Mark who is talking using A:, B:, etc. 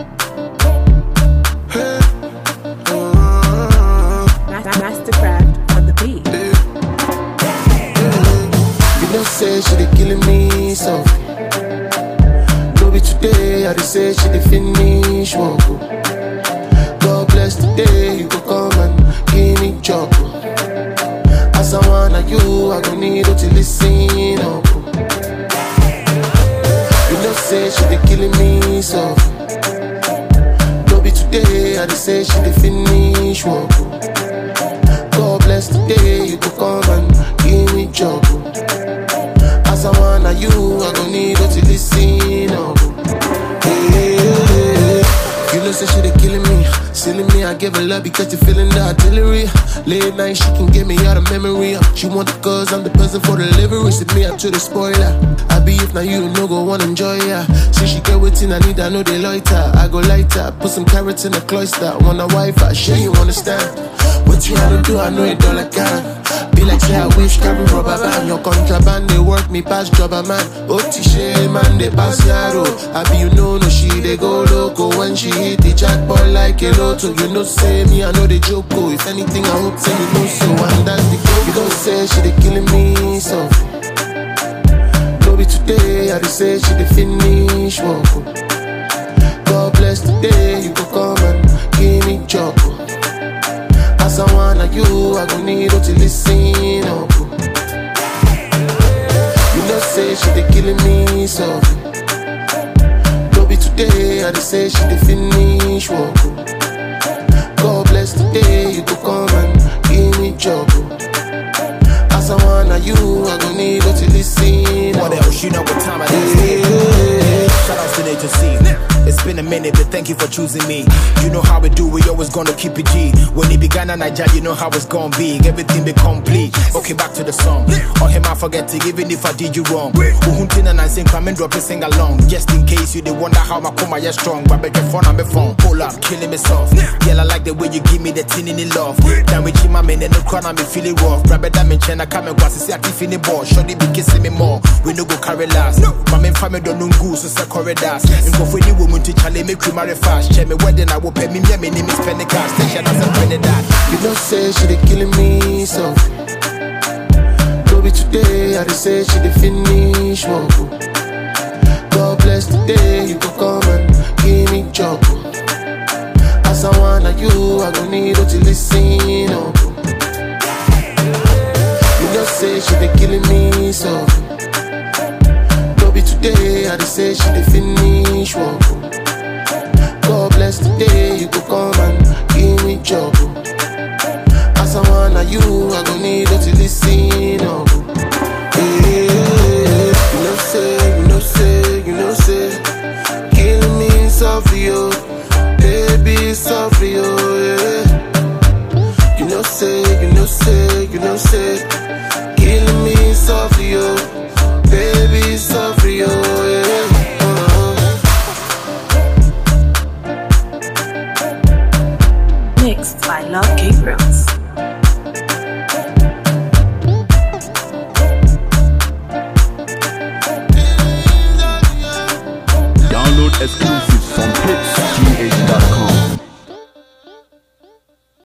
A: Hey. Uh,
B: Mastercraft on the beat.
A: You know, say she dey killing me softly. No be today, I dey say she dey finish work. oh. God bless the day you go come and give me job. oh. As I wanna you, I go need you to listen up. oh. You know, say she dey killing me softly. No be today, I dey say she dey finish work. oh. God bless the day you go come and give me job. oh. As I wanna you, I gon' need you to listen up. Hey, you know, say she dey killing me, silly me. I give her love because you feeling the artillery. Late night, she can get me out of memory. She want the cause, I'm the person for the delivery. Sit me up to the spoiler. I be if now you no go wanna enjoy ya. See she get waiting, I need, I know they loiter. I go lighter, put some carrots in the cloister. Wanna wife, I sure you understand. What you had to do, I know it all I can. Be like say I wish carry rubber band Your contraband they work me past jobber man Otishe man they pass yaro I be you know no she they go loco When she hit the jackpot like a lotto You know say me I know they joke oh. If anything I hope say you know so And that's the goal You don't say she they killing me softly No be today I they say she they finish work oh. God bless the day you go come and give me job oh. As I wanna you, I gon' need you to listen up. You know, say she dey killing me softly. No be today, I dey say she dey finish work. God bless the day you go come and give me job. As I wanna you, I gon' need you to listen
C: What
A: up.
C: else? You know what time it is.
A: Yeah.
C: Shout out to Nature C. It's been a minute, but thank you for choosing me. You know how we do, we always gonna keep it G. When it began in Nigeria, you know how it's gonna be. Everything be complete. Okay, back to the song. On him, I forget it, even if I did you wrong. Uhuntin and I sing, come and drop it, sing along. Just in case you they wonder how my coma is strong. But bet your phone on my phone. Pull up, killing me soft. Girl, I like the way you give me the tin in the love. Then with my man and the crown, I'm feeling rough. Grab it, I'm in China, come and watch, see, I keep feeling ball. Shorty be kissing me more. We no go carry last. My main family don't know goose, so say corridors. And go for any woman to challenge me, cream marry fast. Check me wedding, I will pay me, me, me name is Penny Cash. Station as a Trinidad.
A: You know, say she dey killing me softly. No be today, I dey say she dey finish work. oh. God bless the day you go come and give me job. oh. As I wanna you, I gon' need you to listen up. oh. You know, say she dey killing me softly. No be today, I dey say she dey finish work. oh. God bless the day you go come and give me job. oh. As I wanna you, I gon' need you to listen up. Yeah, you know say, you know say, you know say, killing me softly, oh, baby softly, oh yeah. You know say, you know say, you know say, killing me